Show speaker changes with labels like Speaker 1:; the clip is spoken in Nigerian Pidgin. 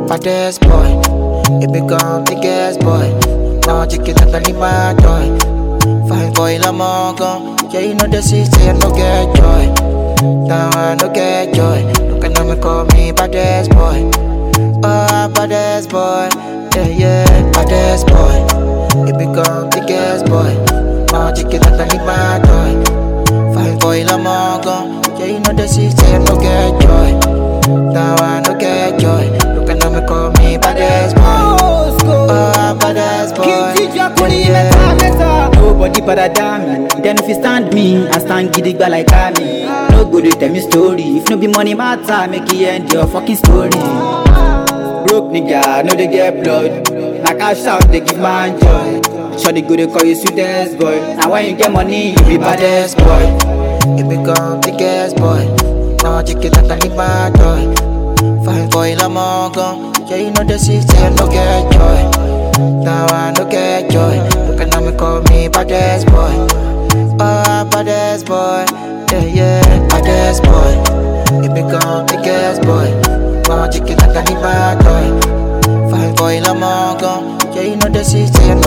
Speaker 1: baddest boy. You become biggest boy. Now chicken like a my toy. Fine boy, la mongo. Yeah, you know the city, I no get joy. Now I no get joy. Look at me, call me baddest boy. Oh, baddest boy. Yeah, yeah, baddest boy. You become biggest boy. Now chicken like a my toy. Fine boy, la mongo. Yeah, you know the city, I no get joy. Now I no get joy. Look at me, call me baddest boy. Oh, baddest boy.
Speaker 2: King Tijia Kuni
Speaker 1: Yeah,
Speaker 2: meta meta. Nobody better than me. Then if you stand me, I stand gidigba like me. No go dey tell me story. If no be money matter, make it end your fucking story. Broke nigga, no dey get blood. Na cash out dey give man joy. Shawty go dey call you sweetest boy. Now when you get money, you be baddest boy.
Speaker 1: You become biggest boy. Now chicken like a my toy. Fine boy, la mongo. Yeah, you know the city, I no get joy. Now I no get joy. Look at me, call me baddest boy. Oh, baddest boy. Yeah, yeah, baddest boy. You become biggest boy. Now chicken like a my toy. Fine boy, la mongo. Yeah, you know the city, I